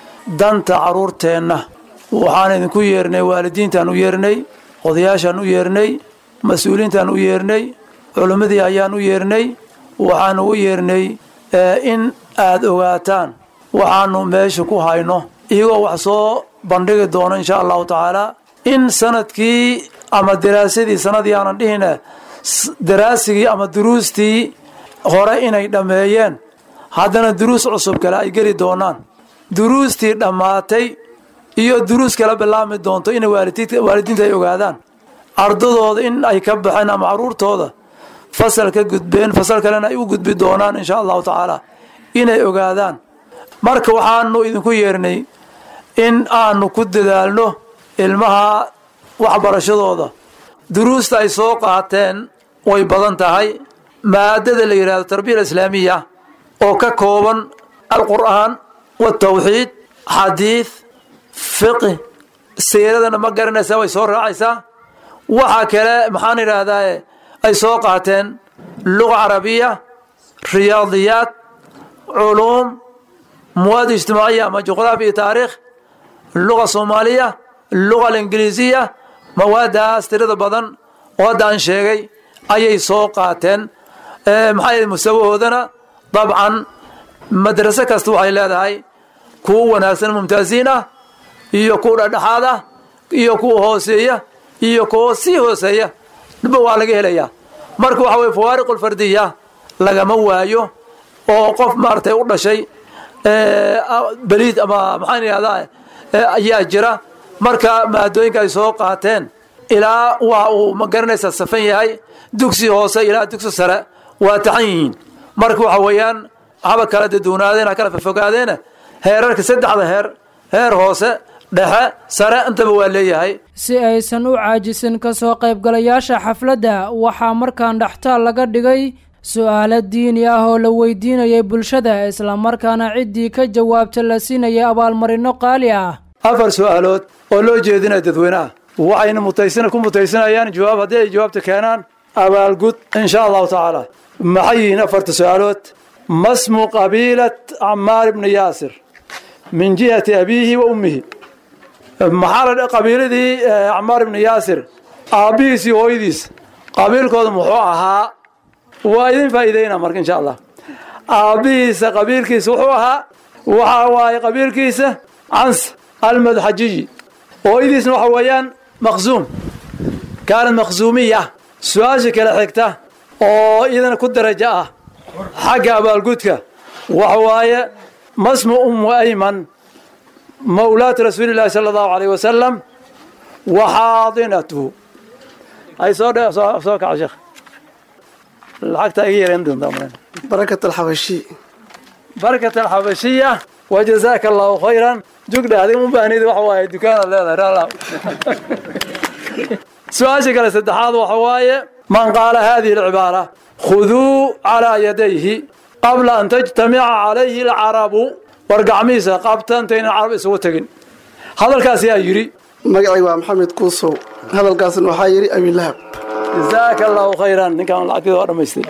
Speaker 11: danta carruurteenna waxaan idinku yeernay waalidiintaan u yeernay odayaashaan u yeernay mas-uuliintaan u yeernay culimmadii ayaan u yeernay waxaanu u yeernay in aad ogaataan waxaanu meesha ku hayno iyagoo wax soo bandhigi doono insha allahu tacaalaa in sanadkii ama daraasadii sanadii aanan dhihine daraasigii ama duruustii hore inay dhammeeyeen haddana duruus cusub kale ay geli doonaan duruustii dhammaatay iyo duruus kala bilaabmi doonto inay waalidiinta ay ogaadaan ardadooda in ay ka baxeen ama caruurtooda fasal ka gudbeen fasal kalena ay u gudbi doonaan insha allahu tacaala inay ogaadaan marka waxaanu idinku yeernay in aanu ku dadaalno ilmaha waxbarashadooda duruusta ay soo qaateen way badan tahay maadada la yidhahdo tarbiya islaamiya oo ka kooban alqur'aan watawxiid xadiid fiqi siiradana ma garanaysaa way soo raacaysaa waxaa kale maxaan idhaahdaa ay soo qaateen luga carabiya riyaadiyaad culuum muwaad ijtimaaciya ama juqraafi iyo taariikh luga soomaaliya luga alingiliisiya mawaadaas tirada badan oo hadda aan sheegay ayay soo qaateen maxaa mustawahoodana dabcan madraso kasta waxay leedahay kuwa wanaagsan mumtaasiin ah iyo kuwa dhexdhexaad ah iyo kuwa hooseeya iyo kuwa sii hooseeya dhibba waa laga helayaa marka waxa weye fawaariq alfardiya lagama waayo oo qof maaragtay u dhashay beliid ama maxaan idhahdaa ayaa jira marka maadooyinka ay soo qaateen ilaa waa uu ma garanaysaa safan yahay dugsi hoose ilaa dugsi sare waa taxan yihiin marka waxa weeyaan haba kala daduunaadeen ha kala fofogaadeen heerarka saddexda heer heer hoose dhexe sare intaba waa leeyahay
Speaker 7: si aysan u caajisin ka soo qaybgalayaasha xafladda waxaa markaan dhextaal laga dhigay su-aalo diini ah oo la weydiinayay bulshada islamarkaana ciddii ka jawaabta la siinayay abaalmarino qaali ah
Speaker 11: afar su-aalood oo loo jeedinaya dadweynaha waxayna mutaysan ku mutaysanayaan jawaab haddii ay jawaabta keenaan abaalgud insha allahu tacaala maxay yihiin afarta su-aalood masmu qabiilat camaar ibni yaasir min jihati abiihi wa ummihi maxaa la qabiiladii camaar ibni yaasir aabbihiis iyo hooyadiis qabiilkooda muxuu ahaa waa idin faa'iideyna marka insha allah aabbihiisa qabiilkiisa wuxuu ahaa waxa waaye qabiilkiisa cans almadxajiyi hooyadiisna waxa weeyaan maqsuum kaanad maqsuumiya su-aasha kale xigta oo iyadana ku darajo ah xagga abaalgudka waxa waaye masmu ummu ayman mawlaat rasuuli llahi sala allahu alayh wasalam wa xaadinatuhu ay soo dhe soo kaca sheekh lacagta iga yareen doontaa
Speaker 12: barakat alxabashi
Speaker 11: barakat alxabashiya wajazaaka allahu khayran jugdha adig u baahnid waxa waaye dukaanaad leedahay raala su-aasha kale saddexaad waxa waaye man qaala hadihi alcibaara khuduu calaa yadayhi qabla an tajtamica calayhi alcarabu war gacmihiisa qabta intaynan carab isugu tegin hadalkaas yaa yidhi
Speaker 12: magacayga waa maxamed kuusow hadalkaasna waxaa yidhi abilahab
Speaker 11: jazaaka allahu khayran ninkaan lacagtida waa dhamaystay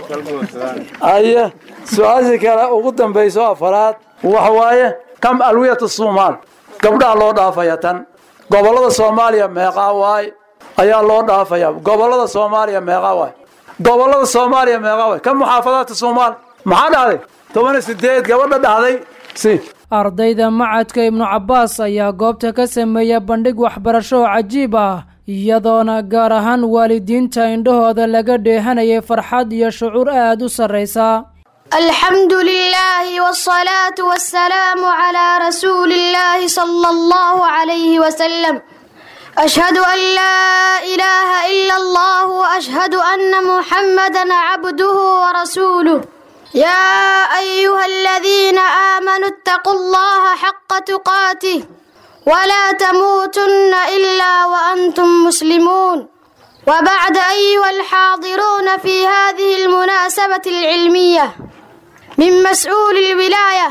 Speaker 11: aye su-aasha kale ugu dambayso afaraad waxa waaye kam alwiyat somaal gabdhaha loo dhaafaya tan gobollada soomaaliya meeqaa waay ayaa loo dhaafaya gobollada soomaaliya meeqaa waay gobollada soomaaliya meeqaa waay kam muxaafadaadka soomaal maxaa dhahday toban iyo sideed gabadha dhahday si
Speaker 7: ardayda macadka ibnu cabbaas ayaa goobta ka sameeya bandhig waxbarasho oo cajiib ah iyadoona gaar ahaan waalidiinta indhahooda laga dheehanayay farxad iyo shucuur aad u sarraysa
Speaker 9: الحمد لله والصلاة والسلام على رسول الله صلى الله عليه وسلم أشهد أن لا إله إلا الله وأشهد أن محمدا عبده ورسوله يا أيها الذين آمنوا اتقوا الله حق تقاته ولا تموتن إلا وأنتم مسلمون وبعد أيها الحاضرون في هذه المناسبة العلمية من مسؤول الولاية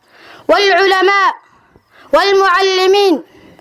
Speaker 9: والعلماء والمعلمين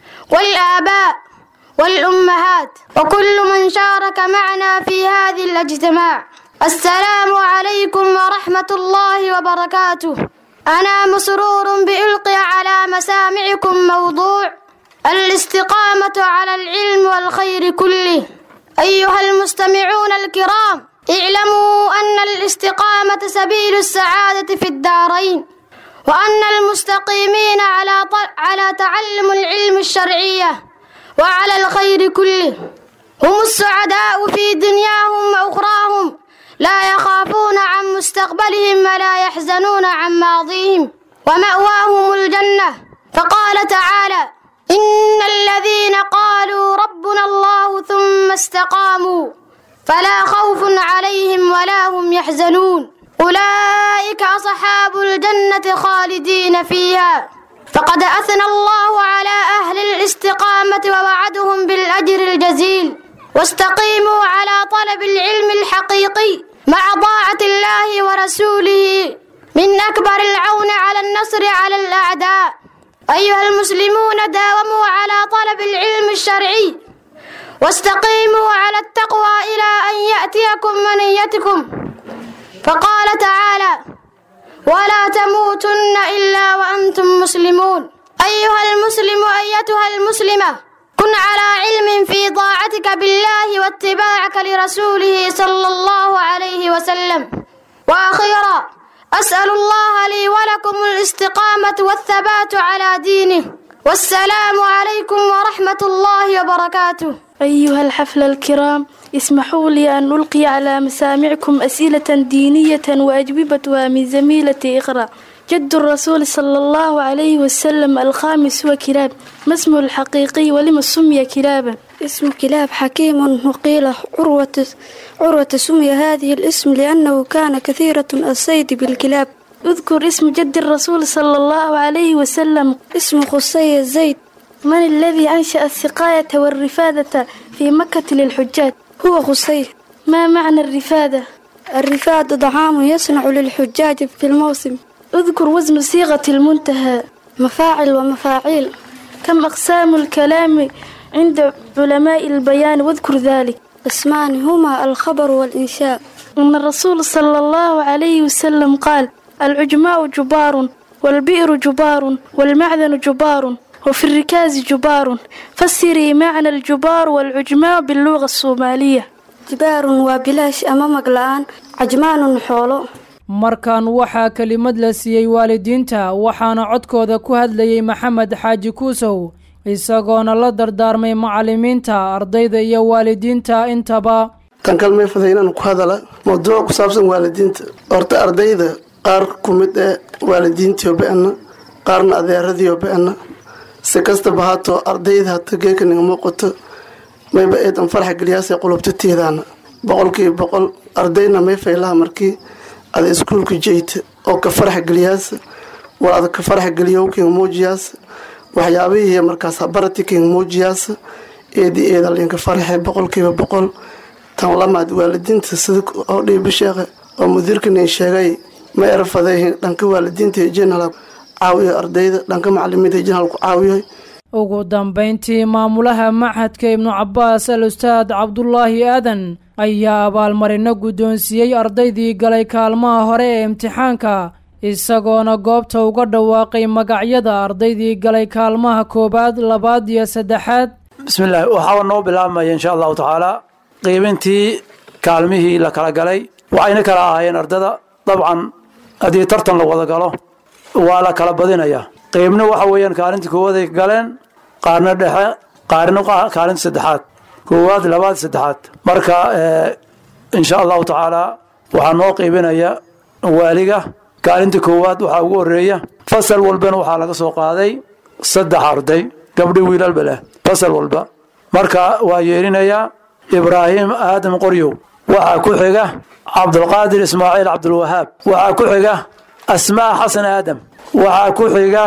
Speaker 9: والآباء والأمهات وكل من شارك معنا في هذه الاجتماع السلام عليكم ورحمة الله وبركاته أنا مسرور بإلقي على مسامعكم موضوع الاستقامة على العلم والخير كله أيها المستمعون الكرام اعلموا أن الاستقامة سبيل السعادة في الدارين وأن المستقيمين على على تعلم العلم الشرعية وعلى الخير كله هم السعداء في دنياهم وأخراهم لا يخافون عن مستقبلهم ولا يحزنون عن ماضيهم ومأواهم الجنة فقال تعالى إن الذين قالوا ربنا الله ثم استقاموا فلا خوف عليهم ولا هم يحزنون أولئك أصحاب الجنة خالدين فيها فقد أثنى الله على أهل الاستقامة ووعدهم بالأجر الجزيل واستقيموا على طلب العلم الحقيقي مع طاعة الله ورسوله من أكبر العون على النصر على الأعداء أيها المسلمون داوموا على طلب العلم الشرعي واستقيموا على التقوى إلى أن يأتيكم منيتكم فقال تعالى ولا تموتن إلا وأنتم مسلمون أيها المسلم أيتها المسلمة كن على علم في طاعتك بالله واتباعك لرسوله صلى الله عليه وسلم وأخيرا أسأل الله لي ولكم الاستقامة والثبات على دينه والسلام عليكم ورحمة الله وبركاته
Speaker 13: أيها الحفل الكرام اسمحوا لي أن ألقي على مسامعكم أسئلة دينية وأجوبتها من زميلة إقرأ جد الرسول صلى الله عليه وسلم الخامس هو كلاب ما اسمه الحقيقي ولما سمي كلابا
Speaker 14: اسم كلاب حكيم وقيل عروة عروة سمي هذه الاسم لأنه كان كثيرة الصيد بالكلاب
Speaker 13: اذكر اسم جد الرسول صلى الله عليه وسلم
Speaker 14: اسم خصي الزيت
Speaker 13: من الذي أنشأ السقاية والرفادة في مكة للحجاج
Speaker 14: هو خصي
Speaker 13: ما معنى الرفادة
Speaker 14: الرفاد طعام يصنع للحجاج في الموسم
Speaker 13: اذكر وزن صيغة المنتهى
Speaker 14: مفاعل ومفاعيل
Speaker 13: كم أقسام الكلام عند علماء البيان واذكر ذلك
Speaker 14: اسمان هما الخبر والإنشاء
Speaker 13: أن الرسول صلى الله عليه وسلم قال العجماء جبار والبئر جبار والمعدن جبار وفي الركاز جبار فسري معنى الجبار والعجماء باللغة الصومالية
Speaker 14: جبار وبلاش أمامك الآن عجمان حولو
Speaker 7: markan waxaa kelimad la siiyey waalidiinta waxaana codkooda ku hadlayey maxamed xaaji kuusow isagoona la dardaarmay macalimiinta ardayda iyo waalidiinta intaba
Speaker 12: tan kalmay faday inaan ku hadala mawduuc ku saabsan waalidiinta horta ardayda qaar ku mid ee waalidiintiio be-ana qaarna adeeradiio be-ana si kastaba haatoo ardayda hata geeka niga muuqato mayba eedan faraxa geliyaasay qulubtatiidaana boqolkiiba boqol ardayna may faylaha markii ada iskuulka jeyta oo ka farax geliyaasa war ada ka farax geliyo kinga muujiyaasa waxyaabihii markaas habarati kinga muujiyaasa eedi eedalinka faraxe boqolkiiba boqol tan lamaad waalidiinta sida oo dhiibi sheekhe oo mudiirkani sheegay ma erfaday dhanka waalidiinta jenal caawiyo ardayda dhanka macalimiinta jenal ku caawiyo
Speaker 7: ugu dambayntii maamulaha maxadka ibnu cabaas al ustaad cabdulaahi aadan ayaa abaalmarino guddoonsiiyey ardaydii galay kaalmaha hore ee imtixaanka isagoona goobta uga dhawaaqay magacyada ardaydii galay kaalmaha koowaad labaad iyo saddexaad
Speaker 11: bismillaahi waxaa noo bilaabmaya insha allahu tacaala qiibintii kaalmihii la kala galay waxayna kala ahaayeen ardada dabcan haddii tartan la wada galo waa la kala badinayaa qiibna waxa weeyaan kaalinta koowaad ay galeen qaarna dhexe qaarna kaalinta saddexaad koowaad labaad saddexaad marka insha allahu tacaala waxaa noo qiibinaya waaliga kaalinta koowaad waxaa ugu horeeya fasal walbana waxaa laga soo qaaday saddex arday gabdhi wiilalba leh fasal walba marka waa yeerinayaa ibraahim aadam qoryow waxaa ku xiga cabdulqaadir ismaaciil cabdulwahaab waxaa ku xiga asmaa xasan aadam waxaa ku xiga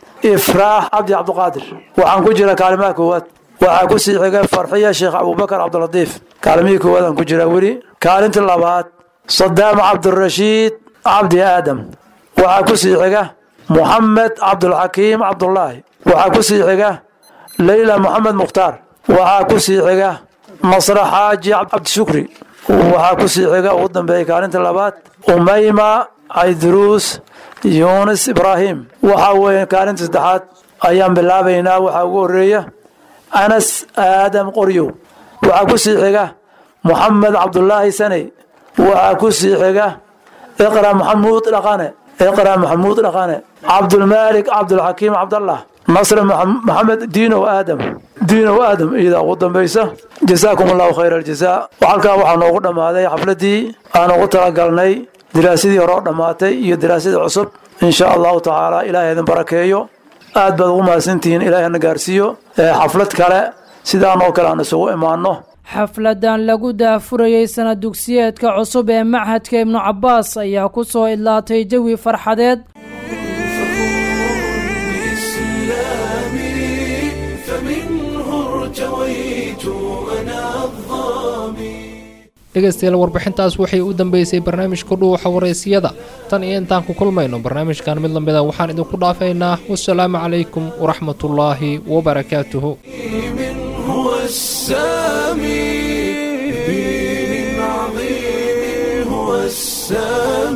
Speaker 11: ifraax cabdi cabdiqaadir waxaan ku jira kaalimaha koowaad waxaa ku sii xiga farxiya sheekh abubakar cabdilatiif kaalimihii koowaadaan ku jiraa weli kaalinta labaad sadaam cabdirashiid cabdi aadam waxaa ku sii xiga muxamed cabdulxakiim cabdulaahi waxaa ku sii xiga leyla moxamed mukhtaar waxaa ku sii xiga masra xaaji cabdishukri waxaa ku sii xiga ugu dambeeyay kaalinta labaad umayma cayduruus yunis ibraahim waxaa weeye kaalinta saddexaad ayaan bilaabaynaa waxaa ugu horeeya anas aadam qoryow waxaa ku sii xiga moxamed cabdulaahi saney waxaa ku sii xiga iqra maxamuud dhaqane iqra maxamuud dhaqane cabdulmaalik cabdulxakiim cabdallah nasr maxamed diinow aadam diinow aadam iyadaa ugu dambaysa jasaakum allahu khayr aljazaa halkaa waxaa noogu dhammaaday xafladii aan ugu talagalnay daraasadii hore oo dhammaatay iyo daraasadii cusub insha allahu tacaala ilaahay idin barakeeyo aad baad ugu mahadsantihiin ilaahay hana gaarsiiyo xaflad kale sidaan oo kale aan isugu imaanno
Speaker 7: xafladan lagu daafurayey sana dugsiyeedka cusub ee machadka ibnu cabbaas ayaa ku soo idlaatay jawi farxadeed
Speaker 1: فمنه ارتويت أنا الظالم
Speaker 2: dhegaystayaal warbixintaas waxay u dambeysay barnaamijka dhuuxa waraysiyada tan iyo intaan ku kulmayno barnaamijkan mid lamida waxaan idinku dhaafaynaa wasalaamu calaykum waraxmatullaahi wabarakaatuhu
Speaker 1: هو السامي بدين عظيم هو السامي